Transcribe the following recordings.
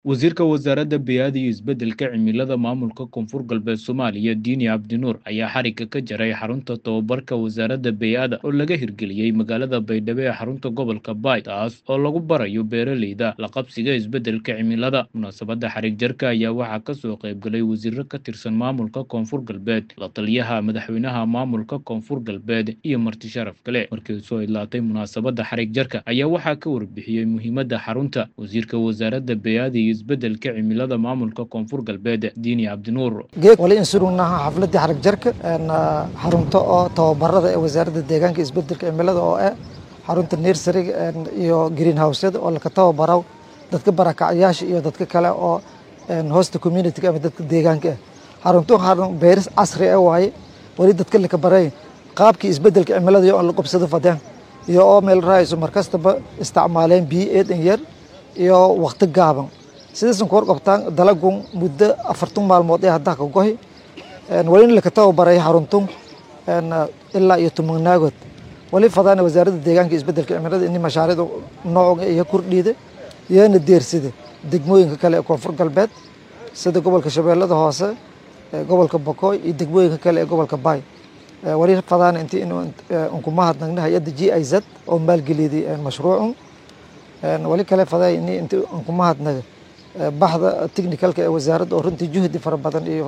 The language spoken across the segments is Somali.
wasiirka wasaaradda beyaada iyo isbeddelka cimilada maamulka koonfur galbeed soomaaliya diini cabdinuur ayaa xarigga ka jaray xarunta tobabarka wasaaradda beyaada oo laga hirgeliyey magaalada baydhabo ee xarunta gobolka baay taas oo lagu barayo beeraleyda la qabsiga isbeddelka cimilada munaasabadda xarig jarka ayaa waxaa ka soo qaybgalay wasiiro ka tirsan maamulka koonfur galbeed la taliyaha madaxweynaha maamulka koonfur galbeed iyo marti sharaf kale markii soo idlaatay munaasabadda xarig jarka ayaa waxaa ka warbixiyey muhiimadda xarunta wasiirka wasaaradda beyaada iyo isbeddelka cimilada maamulka koonfur galbeed diini cabdinuur geeg wali insurugnaha xafladii xarag jarka xarunto oo tababarada ee wasaaradda deegaanka isbeddelka cimilada oo ah xarunta nersariga iyo greenhouseyada oo laka tababaro dadka barakacyaasha iyo dadka kale oo hosta communityga ama dadka deegaanka ah xarunto xarun beeris casri ah waaye wali dadka laka baray qaabkii isbeddelka cimilada iyo la qobsado fadeen iyo oo meel raayso markastaba isticmaaleen biyo eedan yar iyo waqti gaaban sidaysan ku horqabtaan dalagun muddo afartan maalmood ee haddaa ka gohi wali in laka tababaray xaruntun ilaa iyo tumagnaagood wali fadaana wasaaradda deegaanka isbeddelka cimilada ini mashaariicda nooca iyo kordhiida iyana deersida degmooyinka kale ee koonfur galbeed sida gobolka shabeellada hoose gobolka bokoy iyo degmooyinka kale ee gobolka baay wali fadaana inti unkumahadnagna hay-adda g i z oo maalgeliyday mashruucun wali kale faday ini inti unkumahadnaga baxda technicalka ee wasaaradda oo runtii juhdi fara badan iyo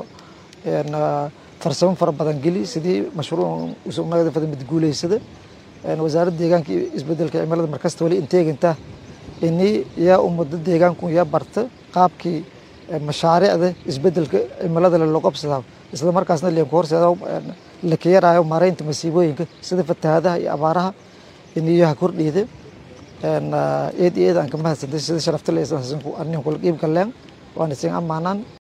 farsamo fara badan geli sidii mashruuc usugnaada fada mid guuleysada wasaaradda deegaanka iyo isbeddelka cimilada markasta wali inteegantaa ini yaa ummado deegaanku yaa barta qaabkii mashaariicda isbeddelka cimilada loo qabsadaa isla markaasna leenku horseeda la kayaraayo maaraynta masiibooyinka sida fatahaadaha iyo abaaraha iniyaha kordhiida eed iyo eed aan ka mahadsantay sida sharafta le anin kula qiib galeen waan isin ammaanaan